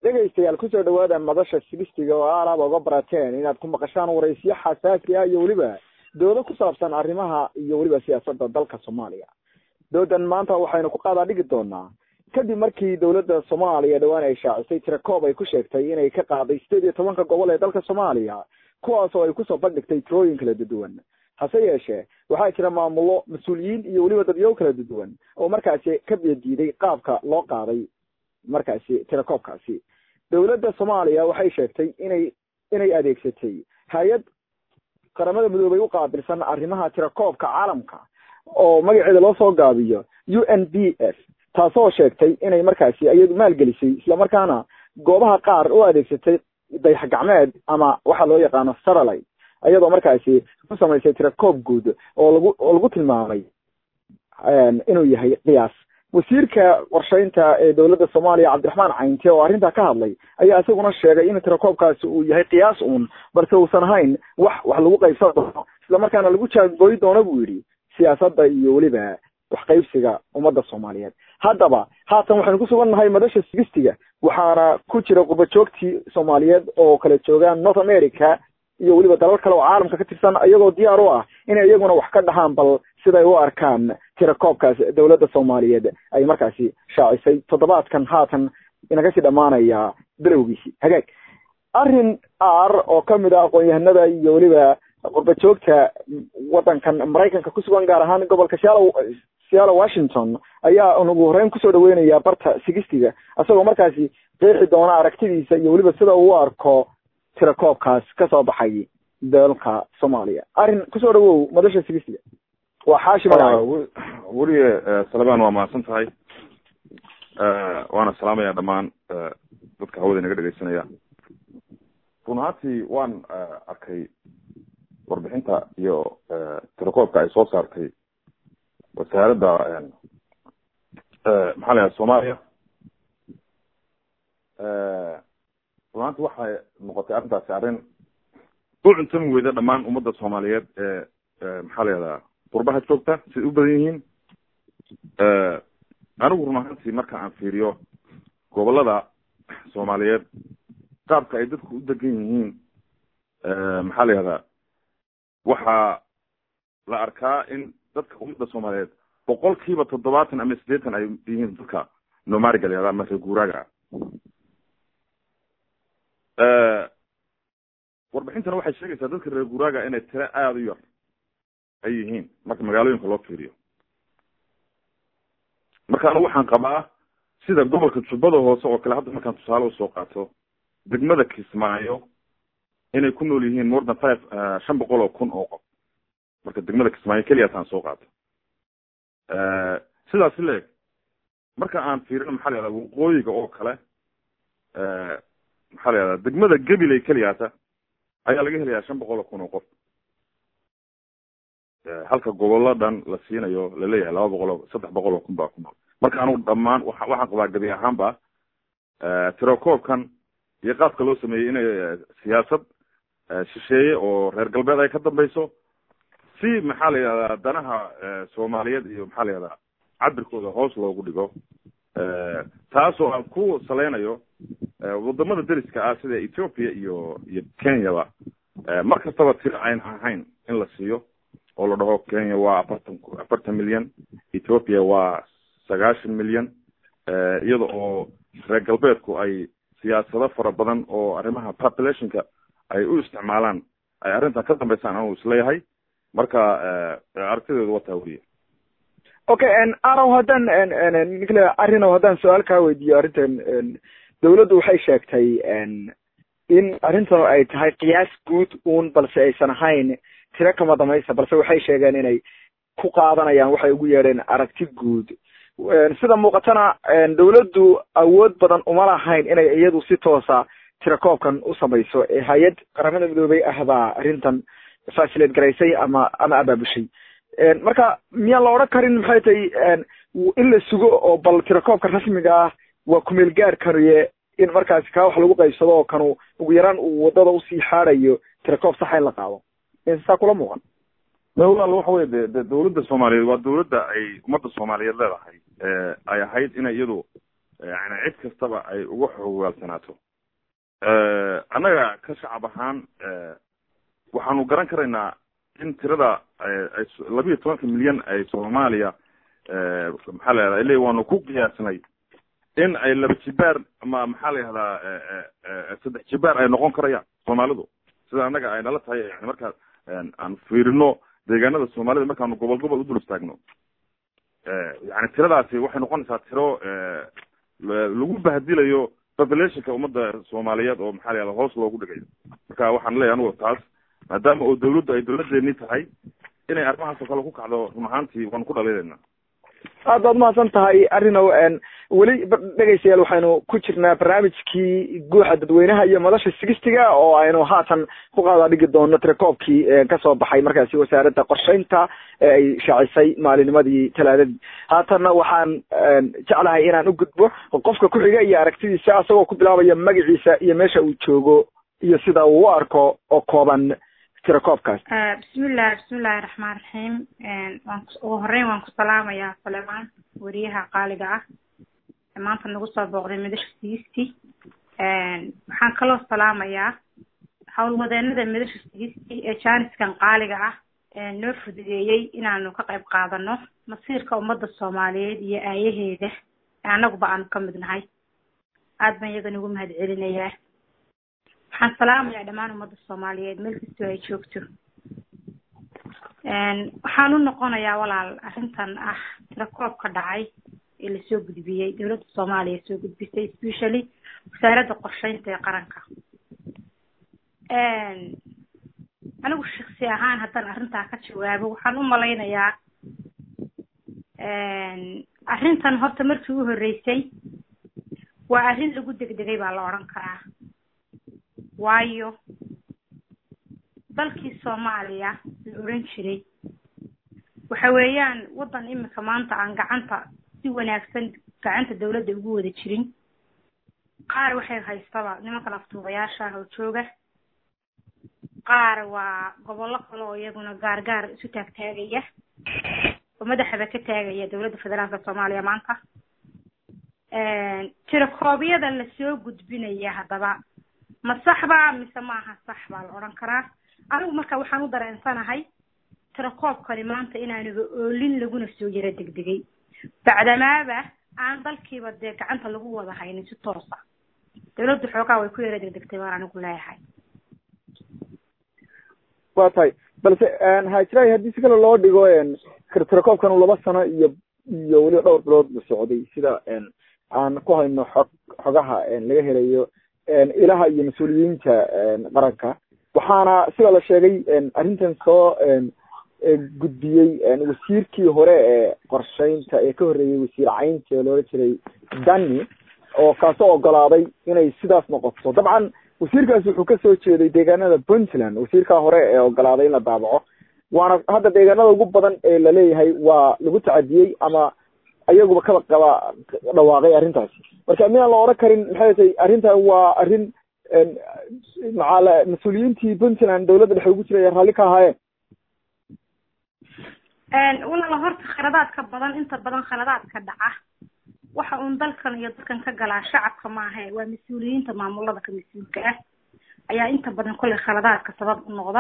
dhegaystayaal kusoo dhawaada madasha sigistiga oo aalaaba uga barateen inaad ku maqashaan waraysiyo xasaasi ah iyo weliba doodo ku saabsan arrimaha iyo weliba siyaasadda dalka soomaaliya doodan maanta waxaynu ku qaadaa dhigi doonaa kadib markii dowladda soomaaliya dhowaan ay shaacisay tirakoob ay ku sheegtay inay ka qaaday sideed iyo tobanka gobol ee dalka soomaaliya kuwaas oo ay kusoo bandhigtay tirooyin kala duduwan hase yeeshee waxaa jira maamulo mas-uuliyiin iyo weliba dadyow kala duduwan oo markaasi ka biyadiiday qaabka loo qaaday markaasi tirakoobkaasi dowladda soomaaliya waxay sheegtay inay inay adeegsatay hay-ad qaramada midoobay u qaabilsan arrimaha tirakoobka caalamka oo magaceeda loo soo gaabiyo u n b f taasoo sheegtay inay markaasi iyadu maalgelisay islamarkaana goobaha qaar u adeegsatay dayax gacmeed ama waxa loo yaqaano satellite iyadoo markaasi ku samaysay tirakoob guud oo lagu oo lagu tilmaamay inuu yahay qiyaas wasiirka qorsheynta ee dowladda soomaaliya cabdiraxmaan caynte oo arrintaa ka hadlay ayaa isaguna sheegay in tirakoobkaasi uu yahay qiyaas uun balse uusan ahayn wax wax lagu qaybsan doono islamarkaana lagu jaangooyi doono buu yidhi siyaasadda iyo weliba waxqaybsiga ummadda soomaaliyeed haddaba haatan waxaynu ku sugan nahay madasha sigistiga waxaana ku jira qubajoogtii soomaaliyeed oo kala joogaan north america iyo weliba dalal kale oo caalamka ka tirsan iyagoo diyaar u ah inay iyaguna wax ka dhahaan bal siday u arkaan tirakoobkaas dowladda soomaaliyeed ay markaasi shaacisay toddobaadkan haatan inaga sii dhamaanaya bilowgiisii hagaag arrin ar oo kamid ah aqoon-yahanada iyo weliba qurbajoogta waddankan maraykanka ku sugan gaar ahaan gobolka sealo sealo washington ayaa ugu horeyn kusoo dhaweynaya barta sigistiga isagoo markaasi qeexi doona aragtidiisa iyo weliba sida uu u arko tirakoobkaas kasoo baxay dalka soomaaliya arrin kusoo dhawow madasha sigistiga waa xaashi weliye salebaan waa mahadsan tahay waana salaamaya dhammaan dadka hawada inaga dhegeysanaya run ahaantii waan arkay warbixinta iyo tirakoobka ay soo saartay wasaaradda maxaa la yahay soomaaliya run ahaanti waxay noqotay arrintaasi arrin u cuntami weyda dhammaan ummadda soomaaliyeed ee maxaa la yahdaa qurbaha joogta siday u badan yihiin anigu run ahaantii marka aan fiiriyo gobolada soomaaliyeed qaabka ay dadku u degan yihiin maxaa la yihahdaa waxaa la arkaa in dadka ummadda soomaaliyeed boqol kiiba toddobaatan ama siddeetan ay yihiin dadka nomariga la yahda ama reer guuraaga warbixintana waxay sheegaysaa dadka reer guuraaga inay tiro aada u yar ay yihiin marka magaalooyinka loo fiiriyo marka anigu waxaan qabaa sida gobolka jubbada hoose oo kale hadda markaan tusaale usoo qaato degmada kismaayo inay ku nool yihiin more than five shan boqol oo kun oo qof marka degmada kismaayo keliyaasaan soo qaato sidaasi leeg marka aan fiirino maxaa la yahdaa waqooyiga oo kale maxaa la yahdaa degmada gabiley keliyaata ayaa laga helayaa shan boqol oo kun oo qof halka gobollo dhan la siinayo laleeyahay laba boqol oo saddex boqol oo kun baa ku nool marka anugu dhammaan wa waxaan qabaa gebi ahaanba tirakoobkan iyo qaabka loo sameeyey inay siyaasad shisheeye oo reer galbeed ay ka dambeyso si maxaa la yihahdaa danaha soomaaliyeed iyo maxaa la yihahdaa cabirkooda hoos loogu dhigo taasoo aan ku saleynayo wadamada deriska ah sida ethiopia iyo iyo kenyaba mar kastaba tiro ayn ahayn in la siiyo oo la dhaho kenya waa afartan afartan milyan ethiopia waa sagaashan milyan iyada oo reer galbeedku ay siyaasado fara badan oo arrimaha populationka ay u isticmaalaan ay arrintan ka dambeysaan anuu isleeyahay marka aragtideedu wataa weliya okay arow haddaan ninkle arrinow haddaan su-aal kaa weydiiyo arrintan dawladdu waxay sheegtay in arrintan ay tahay qiyaas guud uun balse aysan ahayn tiro kama damaysa balse waxay sheegeen inay ku qaadanayaan waxay ugu yeedheen aragti guud sida muuqatana dawladdu awood badan uma lahayn inay iyadu si toosa tirakoobkan u samayso ee hay-ad qaramada midoobay ah baa arrintan fasilate garaysay ama ama abaabushay marka miyaan la odhan karin maxay tahay in la sugo oo bal tirakoobka rasmiga ah waa kumeel gaarkaniye in markaasi kaa wax lagu qaybsado oo kanu ugu yaraan uu wadada usii xaadayo tirakoob saxa in la qaado saa kula muuqan walaal waxa wey de de dawladda soomaaliyeed waa dawladda ay ummadda soomaaliyeed leedahay ay ahayd inay iyadu yani cid kastaba ay uga xogaalsanaato annaga ka shacab ahaan waxaanu garan karaynaa in tirada ay labiiyo tobanka milyan ay soomaaliya maxaa la yahda ile waanu ku qiyaasnay in ay laba jibaar ama maxaa la yihahdaa saddex jibaar ay noqon karayaan soomaalidu sida annaga ay nala tahay yani markaa aan fiirino deegaanada soomaalida markaanu gobol gobol u dul istaagno yani tiradaasi waxay noqonaysaa tiro lagu bahdilayo populationka ummadda soomaaliyeed oo maxaa la yahda hoos loogu dhigayo marka waxaan leeyahy anugu taas maadaama oo dawladdu ay dawladeeni tahay inay arrimahaasoo kale ku kacdo run ahaantii waanu ku dhaliilaynaa aad baad umahadsan tahay arrinow weli dhegaystayaal waxaynu ku jirnaa barnaamijkii guuxa dadweynaha iyo madasha sigistiga oo aynu haatan ku qaada dhigi doono telecoobkii kasoo baxay markaasi wasaaradda qorsheynta ee ay shaacisay maalinimadii talaadadii haatanna waxaan jeclahay inaan u gudbo qofka ku xiga iyo aragtidiisa asagoo ku bilaabaya magaciisa iyo meesha uu joogo iyo sida uu u arko oo kooban tirakoobkaas bismillahi bismillahi raxmaan raxiim waan ugu horeyn waan ku salaamayaa salemaan weriyaha qaaliga ah maanta nagu soo booqday madasha sigisti waxaan kaloo salaamayaa howlwadeenada madasha sigisti ee jaaniskan qaaliga ah noo fududeeyey inaanu ka qayb qaadano masiirka ummadda soomaaliyeed iyo aayaheeda annaguba aanu ka mid nahay aad baan iyaga nagu mahad celinayaa waxaan salaamayaa dhammaan ummadda soomaaliyeed meel kastoo ay joogto waxaan u noqonayaa walaal arrintan ah tirakoob ka dhacay ee lasoo gudbiyey dowladda soomaaliya soo gudbisay especially wasaaradda qorsheynta ee qaranka anigu shaksi ahaan haddaan arrintaa ka jawaabo waxaan u malaynayaa arrintan horta markii u horreysay waa arrin lagu degdegay baa la odhan karaa waayo dalkii soomaaliya la odhan jiray waxa weeyaan waddan iminka maanta aan gacanta si wanaagsan gacanta dawladda ugu wada jirin qaar waxay haystaba nimankan aftuubayaasha ah oo jooga qaar waa gobollo kale oo iyaguna gaar gaar isu taagtaagaya oo madaxaba ka taagaya dowladda federaalka soomaaliya maanta tirakoobyada lasoo gudbinaya haddaba ma saxba mise maaha sax baa la odhan karaa anigu marka waxaan u dareensanahay tirakoobkani maanta inaanuba oolin laguna soo yaro degdegay bacdamaaba aan dalkiiba dee gacanta lagu wada haynin si toosa dawladdu xoogaa way ku yaro degdegtay baan anigu leeyahay wa tahay balse hajiraay haddii si kale loo dhigo tirakoobkan uu laba sano iyo iyo weliba dhowr bilood la socday sida aan ku hayno xog xogaha laga helayo ilaha iyo mas-uuliyiinta qaranka waxaana sida la sheegay arrintan soo gudbiyey wasiirkii hore ee qorsheynta ee ka horreeyey wasiir caynta ee loola jiray dani oo kaasoo ogolaaday inay sidaas noqoto dabcan wasiirkaasi wuxuu kasoo jeeday deegaanada puntland wasiirkaa hore ee ogolaaday in la daabaco waana hadda deegaanada ugu badan ee laleeyahay waa lagu tacadiyey ama ayaguba kaba qaba dhawaaqay arrintaasi marka miyaan la odhan karin maxay tay arrintan waa arrin macaala mas-uuliyiintii puntland dawladda dhexe ugu jiray raalli ka ahaayeen walaala horta khaladaadka badan inta badan khaladaadka dhaca waxa uun dalkan iyo dalkan ka galaa shacabka maahe waa mas-uuliyiinta maamulada ka mas-uulka ah ayaa inta badan kolley khaladaadka sabab u noqda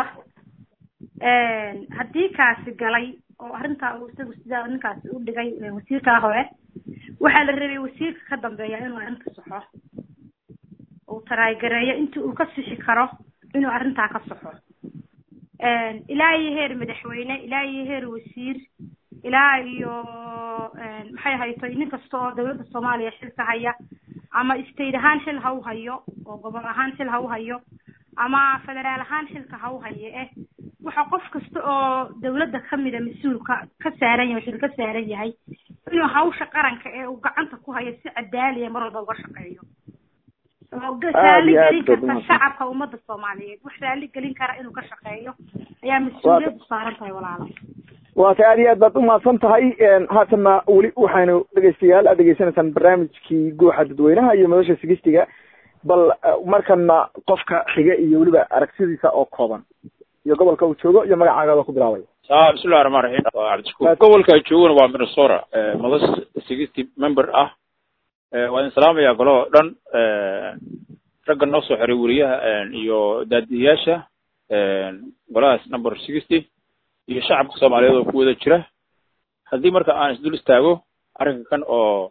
haddii kaasi galay oo arrintaa uu isagu sidaa ninkaasi u dhigay wasiirkaa hore waxaa la rabay wasiirka ka dambeeya inuu arrinta saxo uu taraagareeyo intii uu ka sixi karo inuu arrintaa ka saxo ilaa iyo heer madaxweyne ilaa iyo heer wasiir ilaa iyo maxay hayto nin kasta oo dawladda soomaaliya xilka haya ama state ahaan xil ha u hayo oo gobol ahaan xil ha u hayo ama federaal ahaan xilka ha u hayo eh waxa qof kasta oo dawladda kamida mas-uulka ka saaran yahay xil ka saaran yahay inuu hawsha qaranka ee uu gacanta ku hayo si cadaaliya mar walba uga shaqeeyo raali gelin karta shacabka ummadda soomaaliyeed wax raali gelin kara inuu ka shaqeeyo ayaa mas-uuliyaddu saaran tahay walaalo waa ta aad iyo aad baad umahadsan tahay haatanna weli waxaynu dhegeystayaal aad degeysanaysaan barnaamijkii guuxa dadweynaha iyo madasha sigistiga bal markana qofka xiga iyo weliba aragtidiisa oo kooban iyo gobolka uu joogo iyo magacaagada ku bilaabaya a bismillahi raxmaan raxiim waa cabdishakuur gobolka joogana waa minnesota madasha sigisti member ah waa idin salaamayaa golo oo dhan ragga noo soo xiray weriyaha iyo daadiyayaasha golahaas number sixty iyo shacabka soomaaliyeed oo ku wada jira haddii marka aan isdul istaago arrinka kan oo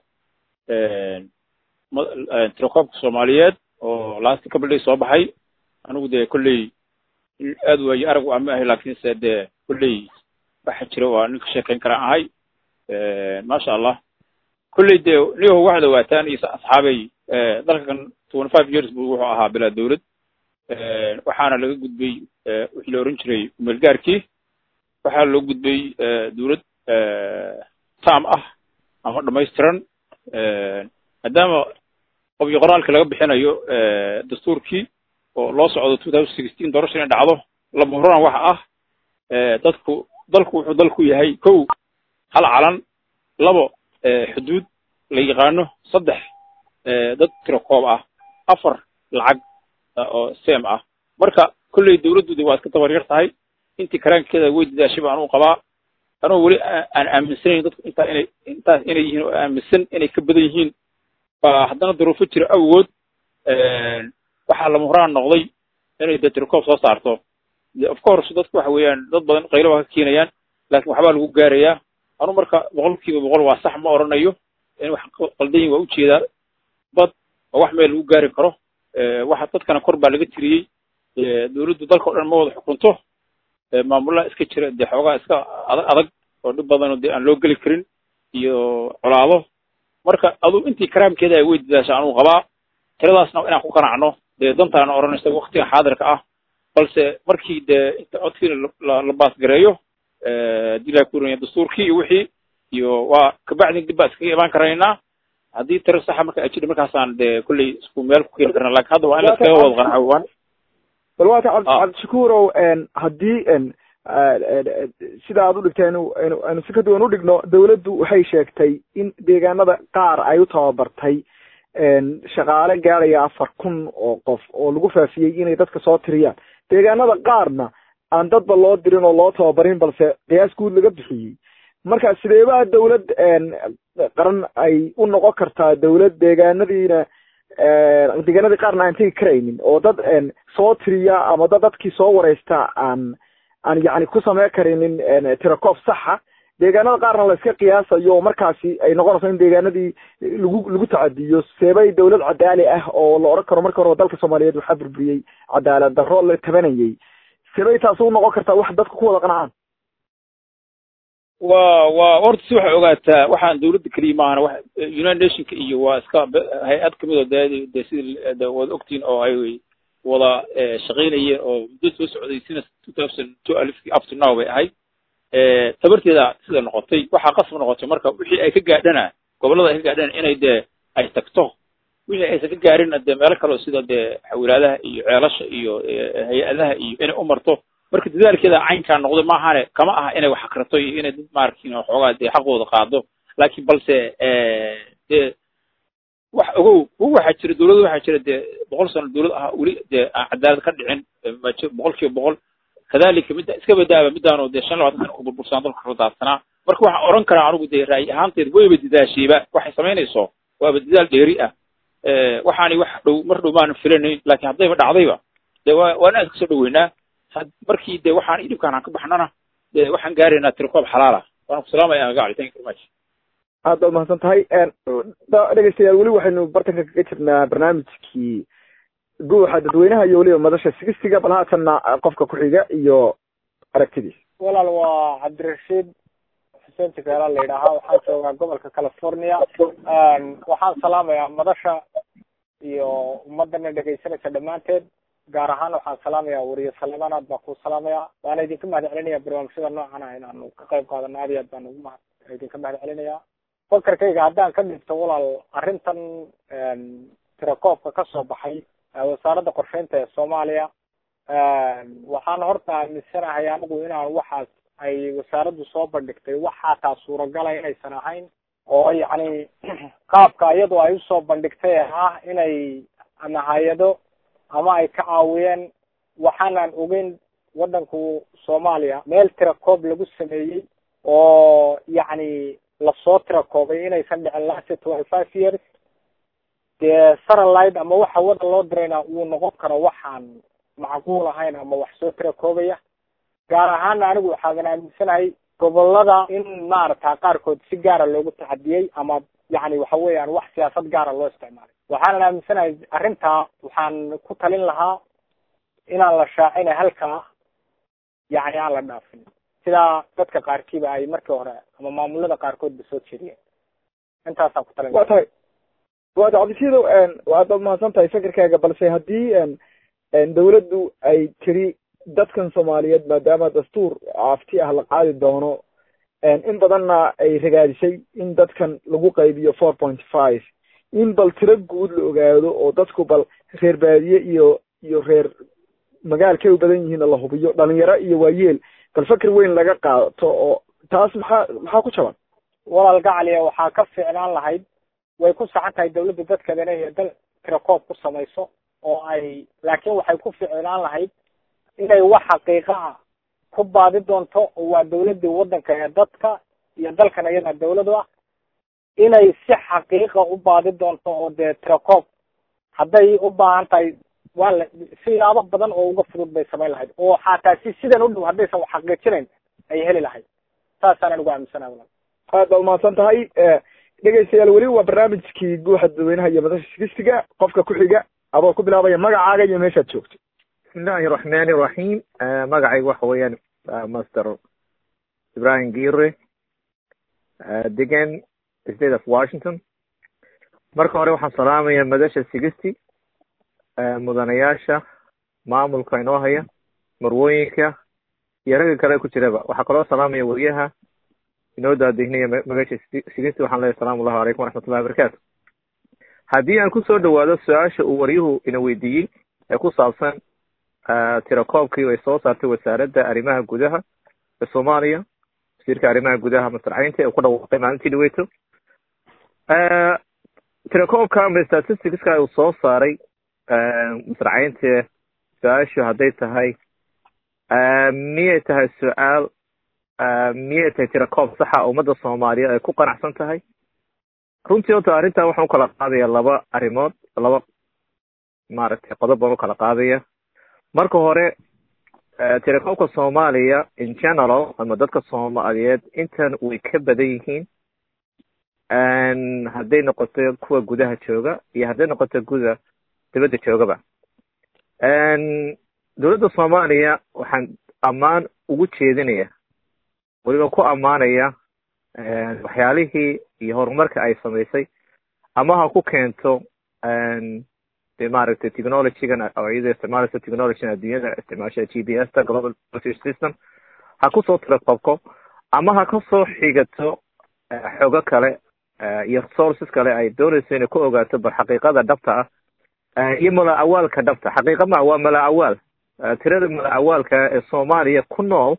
tirokoobka soomaaliyeed oo last couple day soo baxay anigu dee kolley aad waaye arag u ama ahay laakiinse dee kolley waxa jira waa nin ka sheekayn karaan ahay maasha allah kolley dee niyaho waxaad ogaataan iyo asxaabay dalka kan twenty five years buu wuxuu ahaa bilaa dawlad waxaana laga gudbay wixii la oran jiray umeelgaarkii waxaa loo gudbay dawlad tam ah ama dhamaystiran maadaama qobyo qoraalka laga bixinayo dastuurkii oo loo socdo two thousand sixteen doorasha inay dhacdo lama huraan waxa ah dadku dalku wuxuu dalku yahay kow hal calan labo xuduud la yaqaano saddex dad tiro koob ah afar lacag oo sem ah marka kolley dawladdu de waa iska tabar yar tahay intii karaankeeda way dadaashay baan u qabaa anoo weli aan aaminsanayn dadku intaa inay intaas inay yihiin oo aaminsan inay ka badan yihiin baa haddana duruufo jira awgood waxaa lama horaan noqday inay de tirokoob soo saarto de of course dadku waxa weeyaan dad badan qaylo waa ka keenayaan laakiin waxbaa lagu gaarayaa anu marka boqol kiiba boqol waa sax ma oranayo in wax qaldan yihin waa ujeedaa bad oo wax meel lagu gaari karo waxa dadkana kor baa laga tiriyey dawladdu dalka o dhan ma wada xukunto maamulaha iska jira dee xoogaa iska adag adag oo dhib badanoo dee aan loo geli karin iyo colaado marka aduu intii karaamkeeda ay wey dadaasha anuu qabaa tiradaasna inaan ku qanacno dee dantaana odhanaysa waktiga xaadirka ah balse markii dee inta codkiina la baasgareeyo haddii laa kurinaya dastuurkii iyo wixii iyo waa kabacdin dib baa iskaga imaan karaynaa haddii tiro saxa marka ay jidha markaasaan dee kolley isku meel ku keeni karna lakin hadda waa in la iskaga wada qanco waan bal waata cabdishakuurow haddii sida aad u dhigteen aynu si ka duwan u dhigno dawladdu waxay sheegtay in deegaanada qaar ay u tababartay shaqaale gaadhaya afar kun oo qof oo lagu faafiyey inay dadka soo tiriyaan deegaanada qaarna aan dadba loo dirin oo loo tababarin balse qiyaas guud laga bixiyey marka sideebaa dawlad qaran ay u noqon kartaa dawlad deegaanadiina deegaanadii qaarna aan tegi karaynin oo dad soo tiriya ama dad dadkii soo wareysta aan aan yacni ku samey karinin tirakoof saxa deegaanada qaarna la iska qiyaasayo oo markaasi ay noqonayso in deegaanadii lagu lagu tacadiyo seebay dawlad cadaali ah oo la odhan karo marka hore dalka soomaaliyeed waxaa burburiyey cadaalad darro la tabanayay seebay taasi u noqon kartaa wax dadka ku wada qanacaan wa wa horta si waxay ogaataa waxaan dawladda keliya maahana wax united nationka iyo waa iska hay-ad kamid oo de de sida de wada ogtiin oo ay wada shaqaynayeen oo muddo soo socday sina two thousand two alifkii up to now bay ahayd tabarteeda sida noqotay waxaa qasab noqotay marka wixii ay ka gaadhana gobollada ay ka gaadhana inay dee ay tagto wixii aysan ka gaarinna dee meelo kale oo sida dee xawilaadaha iyo ceelasha iyo hay-adaha iyo inay u marto marka dadaalkeeda caynkaa noqday maahane kama aha inay wax akrato iyo inay dad maarkin waxoogaa dee xaqooda qaado laakiin balse dee wax ogow waxaa jira dawladda waxaa jira dee boqol sano dawlad ah weli dee aan cadaalad ka dhicin boqol kiiba boqol kadalika midda iska badaaba midaanu dee shan labaatan sana ku burbursanaa dalka radaadsanaa marka waxaan odhan karaa anigu dee ra'yi ahaanteed wayba dadaashayba waxay samaynayso waaba dadaal dheeri ah waxaani wax dhow mar dhow maanan filanayn laakiin haddayba dhacdayba dee waa waa inaan iska soo dhaweynaa markii dee waxaan idhibkaan aan ka baxnana dee waxaan gaaraynaa tirikoob xalaal ah waan ku salaamaya magacali thank you very much aad baad mahadsan tahay dhegeystayaal weli waxaynu bartanka kaga jirnaa barnaamijkii guuxa dadweynaha iyo weliba madasha sigistiga bal haatanna qofka ku-xiga iyo aragtidiis walaal waa cabdirashiid xuseen jikeela la yidhaahaa waxaan joogaa gobolka california waxaan salaamayaa madasha iyo ummadana dhegaysanaysa dhammaanteed gaar ahaan waxaan salaamayaa wariye saleemaan aad baan ku salaamayaa waana idinka mahad celinaya barnaamijyada noocan ah inaanu ka qayb qaadano aad iyo aad baan ugu mahad idinka mahad celinaya fakarkayga haddaan ka dhigto walaal arrintan tirakoobka ka soo baxay wasaaradda qorsheynta ee soomaaliya waxaan horta aaminsanahay anigu inaan waxaas ay wasaaraddu soo bandhigtay wax xataa suuragala inaysan ahayn oo yacni qaabka iyadu ay usoo bandhigtay ah inay ama hay-ado ama ay ka caawiyeen waxaanaan ogeyn waddanku soomaaliya meel tirakoob lagu sameeyey oo yacni lasoo tirakoobay inaysan dhicin last twenty five years dee saralide ama waxa wada loo dirayna uu noqon karo waxaan macquul ahayn ama wax soo tira koobaya gaar ahaana anigu waxaadan aaminsanahay gobolada in maarata qaarkood si gaara loogu taxadiyey ama yani waxa weeyaan wax siyaasad gaara loo isticmaalay waxaanan aaminsanahay arrintaa waxaan ku talin lahaa inaan la shaacina halkaa yani aan la dhaafin sidaa dadka qaarkiiba ay markii hore ama maamulada qaarkoodba soo jeediyeen intaasaan ku talin wa tahay wa ta cabdisiidow waad mahadsan tahay fikirkaaga balse haddii dawladdu ay tiri dadkan soomaaliyeed maadaama dastuur afti ah la qaadi doono in badanna ay ragaadisay in dadkan lagu qaybiyo four point five in bal tiro guud la ogaado oo dadku bal reer baadiye iyo iyo reer magaalkay u badan yihiin la hubiyo dhalinyaro iyo waayeel bal fakir weyn laga qaato oo taas maxaa maxaa ku jaban walaal gacaliya waxaa ka fiicnaan lahayd way ku saxan tahay dawladda dadkeedana inay dal tirakoob ku samayso oo ay laakiin waxay ku ficnaan lahayd inay wax xaqiiqa ah ku baadi doonto oo waa dawladii waddanka ee dadka iyo dalkan iyada dawladu ah inay si xaqiiqa u baadi doonto oo dee tirakoob hadday u baahan tahay waa la siyaabo badan oo uga fudud bay samayn lahayd oo xataa si sidan u dhow haddaysan wax xaqiijinayn ay heli lahayd saasaan anigu aaminsanaha walaal aad baad umahadsan tahay dhegeystayaal weli waa barnaamijkii guuxa dadweynaha iyo madasha sigistiga qofka ku xiga adoo ku bilaabaya magacaaga iyo meeshaad joogto bismillahi raxmani raxiim magacayga waxa weeyaan master ibrahim gire degan state of washington marka hore waxaan salaamaya madasha sigisti mudanayaasha maamulka inoo haya marwooyinka iyo ragga kale ku jiraba waxaa kaloo salaamaya weriyaha inoo daadihnaya magasha sigisti waxaan leeyahy asalamu allahu calaykum waraxmatullahi wabarakatu haddii aan kusoo dhawaado su-aasha uu waryuhu ina weydiiyey ee ku saabsan tirakoobkii ay soo saartay wasaaradda arrimaha gudaha ee soomaaliya wasiirka arrimaha gudaha masar caynta ee ku dhawaaqay maalintii dhaweyto tirakoobka ama statisticska uu soo saaray masar caynte su-aashu hadday tahay miyay tahay su-aal miyay tahay tirakoob saxa ummadda soomaaliyeed ay ku qanacsan tahay runtii horta arrintan waxaan ukala qaadaya laba arrimood laba maaragtay qodob baan ukala qaadaya marka hore tirakoobka soomaaliya in general ama dadka soomaaliyeed intan way ka badan yihiin hadday noqoto kuwa gudaha jooga iyo hadday noqoto guda dibadda joogaba dowladda soomaaliya waxaan ammaan ugu jeedinaya weliba ku ammaanaya waxyaalihii iyo horumarka ay samaysay ama ha ku keento de maaragtay technologygan oo iyada isticmaalaysa technologygan adduunyada isticmaasha g p s ta global british system ha kusoo tirakoobko ama ha kasoo xigato xogo kale iyo sources kale ay doonayso inay ku ogaato bal xaqiiqada dhabta ah iyo mala awaalka dhabta xaqiiqa ma waa mala awaal tirada mala awaalka ee soomaaliya ku nool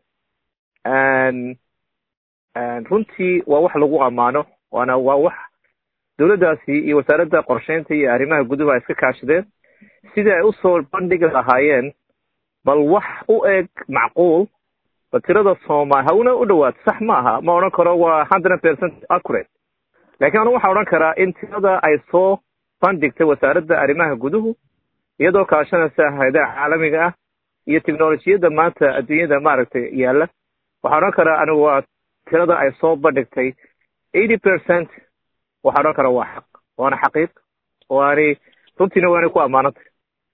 runtii waa wax lagu ammaano waana waa wax dowladdaasi iyo wasaaradda qorsheynta iyo arrimaha guduhu ay iska kaashadeen sidii ay usoo bandhigi lahaayeen bal wax u eg macquul bal tirada soomaali hauna u dhawaato sax ma aha ma odhan karo waa hundred percent accurate lakin anu waxaan odhan karaa in tirada ay soo bandhigtay wasaaradda arrimaha guduhu iyadoo kaashanaysa hayadaha caalamiga ah iyo technolojiyadda maanta adduunyada maaragtay yaalla waxaan odhan karaa anigu waa tirada ay soo bandhigtay eighty percent waxaa odhan karaa waa xaq waana xaqiiq waani runtiina waanay ku ammaanantay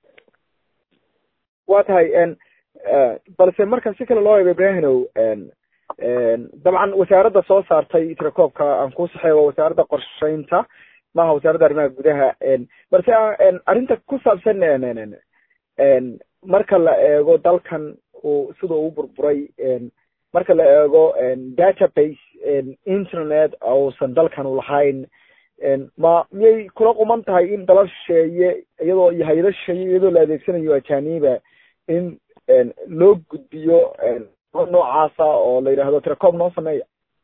wa tahay balse marka si kale loo eego ibrahinow dabcan wasaaradda soo saartay tirakoobka aan ku saxeey waa wasaaradda qorsheynta maaha wasaaradda arrimaha gudaha balse arrinta ku saabsan marka la eego dalkan uu sida uu burburay marka la eego database internet uusan dalkan u lahayn ma miyay kula quman tahay in dalal shisheeye iyadoo iyo hay-ado shisheeye iyadoo la adeegsanayo ajaniba in loo gudbiyo noocaasa oo la yidhaahdo tirakoob noo sameeya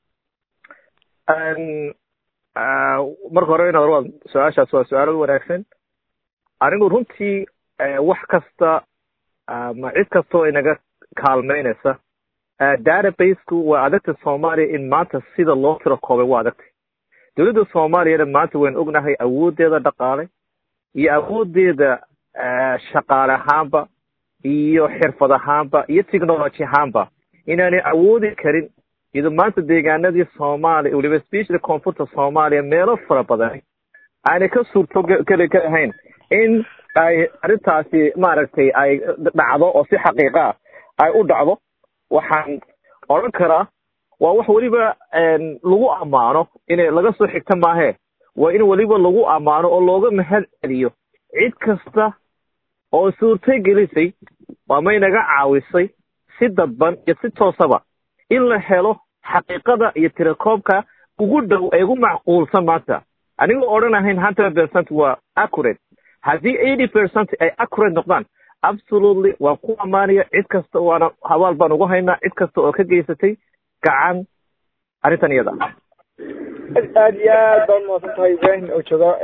marka hore in hore su-aashaas waa su-aalo wanaagsan anigu runtii wax kasta ma cid kasta oo inaga kaalmeynaysa databaseku waa adagtay soomaaliya in maanta sida loo tiro koobay waa adagtay dowladda soomaaliyana maanta waynu ognahay awoodeeda dhaqaale iyo awoodeeda shaqaale ahaanba iyo xirfad ahaanba iyo technology ahaanba inaanay awoodi karin iyadoo maanta deegaanadii soomaaliya weliba specially koonfurta soomaaliya meelo fara badan aanay ka suurto geli ka ahayn in ay arrintaasi maaragtay ay dhacdo oo si xaqiiqa ah ay u dhacdo waxaan odhan karaa waa wax weliba lagu ammaano inay laga soo xigta maahe waa in weliba lagu ammaano oo looga mahad celiyo cid kasta oo suurtay gelisay ama inaga caawisay si dadban iyo si toosaba in la helo xaqiiqada iyo tirakoobka ugu dhow ee ugu macquulsan maanta anigoo odhan ahayn hundred percent waa accurate haddii eighty percent ay accurate noqdaan absolutely waan ku ammaanaya cid kasta waana habaal baan ugu haynaa cid kasta oo ka geysatay gacan arrintan iyada aad iyo aad baad mahadsan tahay ibrahim oo jooga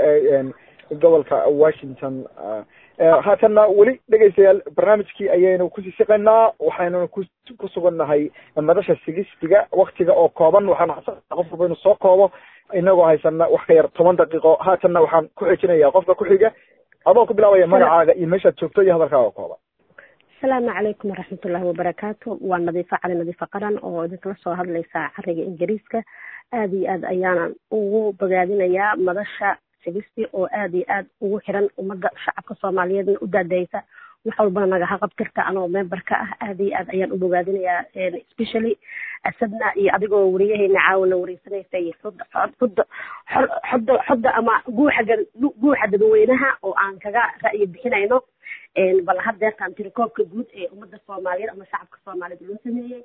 gobolka washington haatanna weli dhegeystayaal barnaamijkii ayaynu kusii siqaynaa waxaynu ku ku sugannahay madasha sigistiga waktiga oo kooban waxaan qof walba inu soo koobo inagoo haysana wax ka yar toban daqiiqo haatanna waxaan ku xejinayaa qofka ku xiga adoo ku bilaabaya magacaaga iyo meeshaad joogto iyo hadalkaaga kooban asalaamu calaykum waraxmatullaahi wabarakaatu waa nadiifo cali nadiifo qaran oo idinkala soo hadlaysa cariga ingiriiska aada iyo aad ayaanan ugu bogaadinayaa madasha sigisti oo aada iyo aad ugu xiran ummadda shacabka soomaaliyeedna u daadaysa wax walbana nagaha qabtirta anoo memberka ah aada iyo aad ayaan u bogaadinayaa especially asadna iyo adigoo wariyaheyna caawina wareysanaysa iyo xudda xudda xodda xodda ama guuxa guuxa dadweynaha oo aan kaga ra'yi bixinayno bal haddeertaan tirakoobka guud ee ummadda soomaaliyeed ama shacabka soomaaliyeed loo sameeyey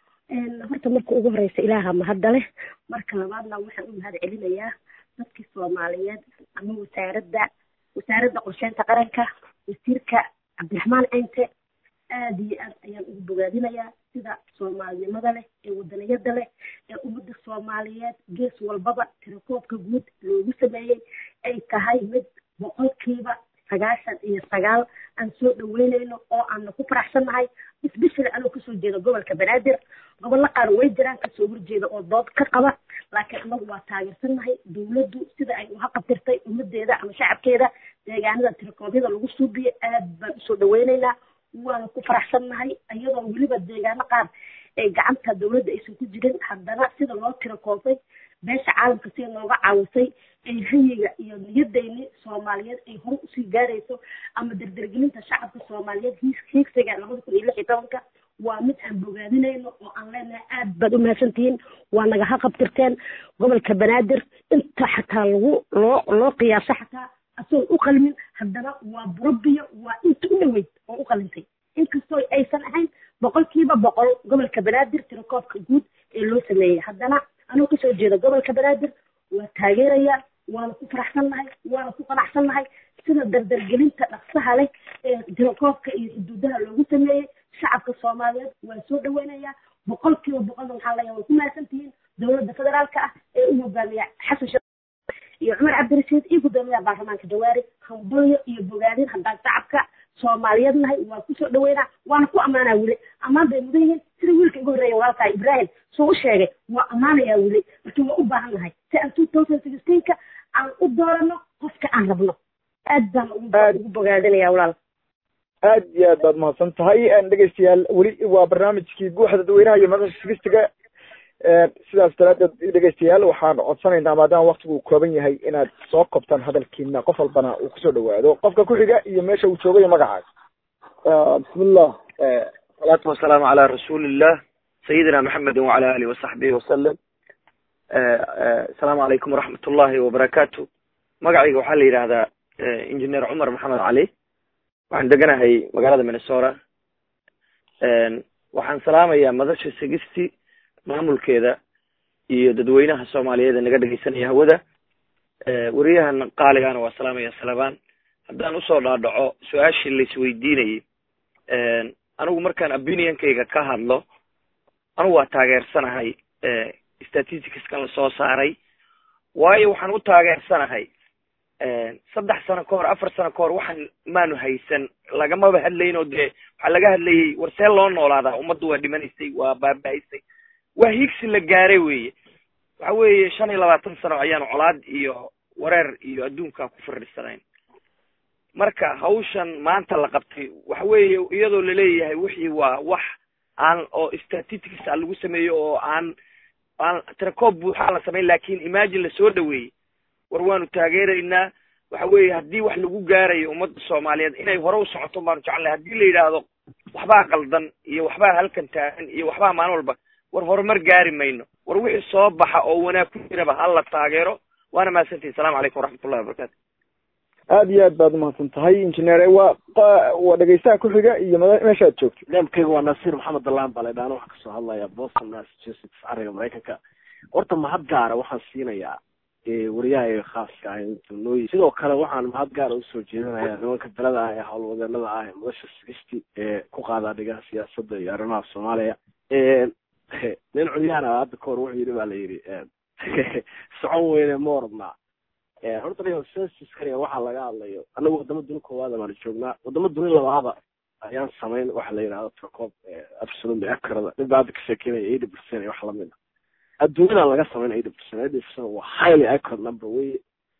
horta marka ugu horeysa ilaaha mahadda leh marka labaadna waxaan u mahad celinayaa dadkii soomaaliyeed ama wasaaradda wasaaradda qorsheynta qaranka wasiirka cabdiraxmaan cinte aada iyo aad ayaan ugu bogaadinayaa sida soomaalinimada leh ee wadaniyada leh ee ummadda soomaaliyeed gees walbaba tirakoobka guud loogu sameeyey ay tahay mid boqolkiiba sagaashan iyo sagaal aan soo dhaweynayno oo aana ku faraxsannahay especially anoo kasoo jeeda gobolka banaadir gobollo qaar way jiraan kasoo horjeeda oo dood ka qaba laakiin anagu waa taageersannahay dawladdu sida ay uha qabtirtay ummadeeda ama shacabkeeda deegaanada tirakoobyada lagu suubiyo aad baan usoo dhaweynaynaa waana ku faraxsannahay iyadoo weliba deegaano qaar ee gacanta dawladda aysan ku jirin haddana sida loo tirakoobay beesha caalamka sida looga caawisay ee hayiga iyo niyadeyni soomaaliyeed ay hore usii gaarayso ama dardargelinta shacabka soomaaliyeed hiigsiga labada kun iyo lix iyo tobanka waa mid aan bogaadinayno oo aan leenahay aad baad u mahadsantihiin waa nagaha qabtirteen gobolka banaadir inta xataa lagu loo loo qiyaaso xataa asagoon u qalmin haddana waa burabiyo waa inta u dhaweyd oo u qalintay inkastoo aysan ahayn boqolkiiba boqol gobolka banaadir tirakoobka guud ee loo sameeyey haddana anuu kasoo jeeda gobolka banaadir waa taageerayaa waana ku faraxsannahay waana ku qanacsannahay sida dardargelinta dhaqsaha leh ee tirakoobka iyo xuduudaha loogu sameeyey shacabka soomaaliyeed waa soo dhaweynayaa boqolkiiba boqolna waxaa leeyahay way ku mahadsantihiin dowladda federaalka ah ee u hogaamiya xasan sheekh iyo cumar cabdirashiid iyo guddoomiyaha baarlamaanka jawaari hambalyo iyo bogaadin haddaan shacabka soomaaliyeed nahay waa kusoo dhaweynaa waana ku ammaanaa weli ammaan bay mudan yihiin sida wiilka igu horreeya walaalkaa ibraahim soo u sheegay waa ammaanayaa weli marka waa u baahan nahay si aan two thousand sixteenka aan u doorano qofka aan rabno aad baan ugu bogaadinayaa walaal aad iyo aad baad mahadsan tahay dhegeystayaal weli waa barnaamijkii guuxa dadweynaha iyo madasha sigistiga sidaas daraadeed dhegeystayaal waxaan codsanaynaa maadaama waktigu uu kooban yahay inaad soo kobtaan hadalkiina qof walbana uu kusoo dhawaado qofka ku xiga iyo meesha uu joogayo magacaaga bismillah salaatu wasalaamu calaa rasuulillah sayidina maxamedi wacala alihi wasaxbihi wasalam asalaamu calaykum waraxmat ullahi wabarakaatu magacayga waxaa la yidhaahdaa engineer cumar maxamed cali waxaan deganahay magaalada minnesota waxaan salaamayaa madasha sigisti maamulkeeda iyo dadweynaha soomaaliyeed ee naga dhegeysanaya hawada weriyahan qaaligaana waa salaamaya salabaan haddaan usoo dhaadhaco su-aashii laisweydiinayay anigu markaan opinionkayga ka hadlo anigu waa taageersanahay statisticskan lasoo saaray waayo waxaan u taageersanahay saddex sano ka hor afar sano ka hor waxaan maanu haysan lagamaba hadlayn oo dee waxaa laga hadlayay war see loo noolaadaa ummaddu waa dhimanaysay waa baaba-aysay waa higsi la gaaray weye waxa weeye shan iyo labaatan sano ayaanu colaad iyo wareer iyo adduunkaa ku fariisanayn marka hawshan maanta la qabtay waxa weeye iyadoo laleeyahay wixii waa wax aan oo statistics a lagu sameeyo oo aan aan tirakoob buuxaa la samayn lakin imagine lasoo dhaweeyey war waanu taageeraynaa waxa weeye haddii wax lagu gaarayo ummadda soomaaliyeed inay hore u socoto baanu jeclahay haddii la yidhaahdo waxbaa qaldan iyo waxbaa halkan taagan iyo waxbaa maalin walba war horumar gaari mayno war wixii soo baxa oo wanaag ku jiraba hala taageero waana mahadsantihi asalamu calaykum waraxmatullahi wabarakatu aada iyo aad baad umahadsan tahay injineer waa waa dhegeystaha ku-xiga iyo mada meesha aad joogto niamkayga waa nasiir maxamed dalaan baa laydhaana waxaan kasoo hadlaya boston massachusetts cariga maraykanka horta mahad gaara waxaan siinayaa wariyahayga khaaska ah intunooyi sidoo kale waxaan mahad gaara usoo jeedinayaa nimanka dalada ah ee howlwadeenada ah ee madasha sigisti ee ku qaadaa dhigaha siyaasadda iyo arrimaha soomaaliya nin culyahana hadda kahor wuxuu yidhi ba la yidhi socon weyne ma oradnaa horta dhigo censuskaniga waxaa laga hadlayo anagu wadamo duni koowaada baanu joognaa wadamo duni labaada ayaan samayn waxa la yidhahdo tracop absolutely accurate nin baa hadda ka sheekeynaya eighty percent iyo wax lamid a adduunyadan laga samayn eighty percent eighty percent waa highly accurate number wey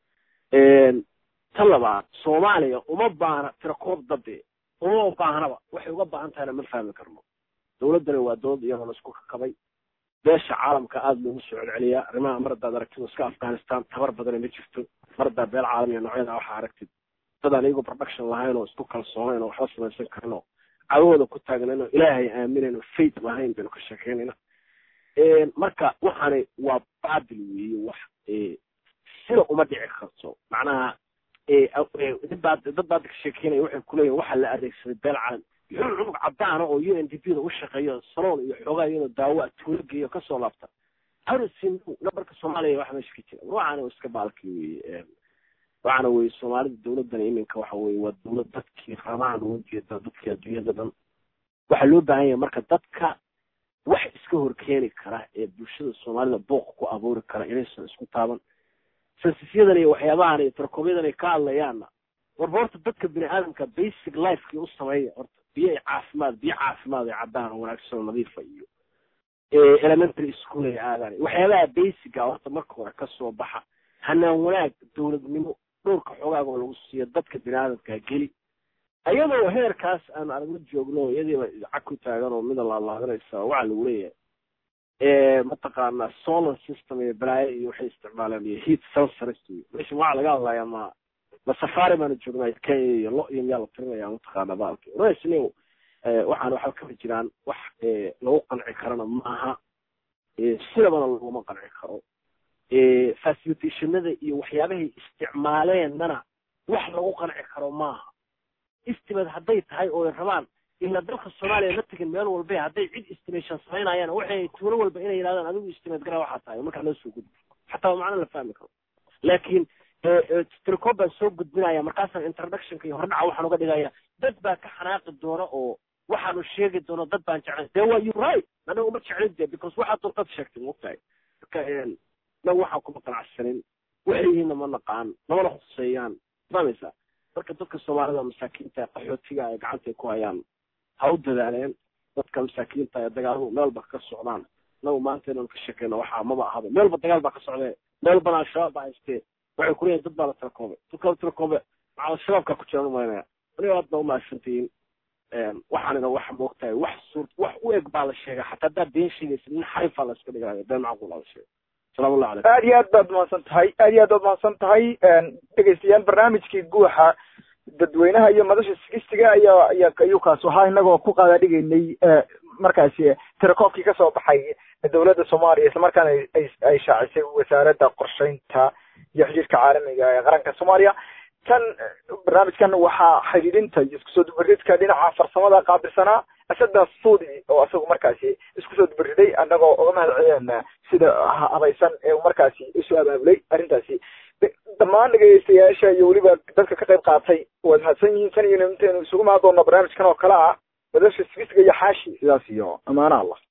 ta labaad soomaaliya uma baahna tirakoob dabe uma baahnaba waxay uga baahan tahayna ma fahmi karno dawladdani waa dowlad iyadoo la isku kakabay beesha caalamka aada loogu soo celceliyaa arrimaha mar haddaad aragtid iska afghanistan tabar badana ma jirto mar haddaa beel caalamiya noocyada waxaa aragtid dad aan iyagoo production lahayn oo isku kalsoonayn oo waxba samaysan karin oo cadowooda ku taagnayn oo ilaahay aaminayn oo faith lahayn baynu ka sheekeynayna marka waxaani waa babil weeye wax sida uma dhici karto macnaha dadbaa dad baad ka sheekeynaya waxay kuleeyihin waxaa la adeegsaday beel caalami muxuu cunug cadaana oo u n d p da u shaqeeyo saloon iyo xoogaa iyadoo daawo tuulo geeyo kasoo laabta harsin nabarka soomaaliya waxa meesha ka jira waxaana iska baalki weye waxaana weye soomaalida dawladdan iminka waxa weye waa dawlad dadkii rabaan uga jeeda dadkii adduunyada dhan waxaa loo baahan yahay marka dadka wax iska horkeeni kara ee bulshada soomaalida booq ku abuuri kara inaysan isku taaban sensisyadan iyo waxyaabahan iyo tarkoobyadaan ay ka hadlayaanna warba horta dadka bini aadamka basic lifekii u sameeya horta biyo caafimaad biyo caafimaad ay caddaan oo wanaagsan oo nadiifa iyo elementary school ay aadaan waxyaabaha basica horta marka hore kasoo baxa hanaan wanaag dowladnimo dhowrka xoogaaga oo lagu siiyo dadka bini aadamka geli ayadoo heerkaas aan aragla joogno iyadiiba cag ku taagan oo mida laadlaadanaysa waxaa lagu leeyahay mataqaana solar system iyo balaayo iyo waxay isticmaaleen iyo heat sensors iyo meesha waxaa laga hadlayaa ma ma safari baanu joognaa kenya iyo lo iyo miyaa la tirinaya mataqaana baalki rasni waxaan waxba kama jiraan wax lagu qanci karana maaha sidabana laguma qanci karo facilitationada iyo waxyaabahay isticmaaleennana wax lagu qanci karo maaha estimate hadday tahay oo ay rabaan ila dalka soomaaliya ma tegin meel walba hadday cid estimation samaynayaan waxay tuulo walba inay yidhahdaan adigu estimate gara waxaa tahay markaa loo soo gudbi xataa macno la fahmi karo laakiin tricoob baan soo gudbinaya markaasaan introductionka iyo hordhaca waxaan uga dhigaya dad baa ka xanaaqi doona oo waxaanu sheegi doono dad baan jeclayn de waa you right anaga uma jeclin de because waxaad doontaad sheegtay mogtahay marka naga waxaan kuma qanacsanin waxay yihiinna ma naqaan namana huseeyaan fahmaysaa marka dadka soomaalida masaakiinta qaxootiga ay gacanta ku hayaan ha u dadaaleen dadka masaakiinta ee dagaaladu meelba ka socdaan nagu maanta inaan ka sheekeyno waxaa maba ahaba meelba dagaal baa ka socdee meel bana al-shabaab baa haystee waxay kuleeyihin dad baa la tirakoobe dadka la tirakoobe maxaa al-shabaabka ku jiraan umaynaya aniga aad ba umahadsantihiin waxaanina waxa moogtahay wax suur wax u eg baa la sheega xataa haddaad been sheegaysa nin xarifaa la iska dhigaya been macquul aa la sheega salaam allahu calaykum aad iyo aad baad mahadsan tahay aad iyo aad baad mahadsan tahay dhegeystayaal barnaamijkii guuxa dadweynaha iyo madasha sigistiga ayaa ayaa ayuu kaas ahaa inagoo ku qaada dhigaynay markaasi tirakoobkii kasoo baxay dowladda soomaaliya islamarkaana ay ay shaacisay wasaaradda qorsheynta iyo xidhiirka caalamiga ee qaranka soomaaliya tan barnaamijkan waxaa xidhiidhinta iyo isku soo dubaridka dhinaca farsamada qaabilsanaa asada suudi oo isagu markaasi isku soo dubariday anagoo uga mahad celina sida habaysan ee markaasi isu abaabulay arrintaasi dhammaan dhegeystayaasha iyo weliba dadka ka qayb qaatay waad mahadsan yihiin tan iyo intaynu isugu mahad doonno barnaamijkan oo kale ah madasha sigisga iyo xaashi sidaas iyo amaana allah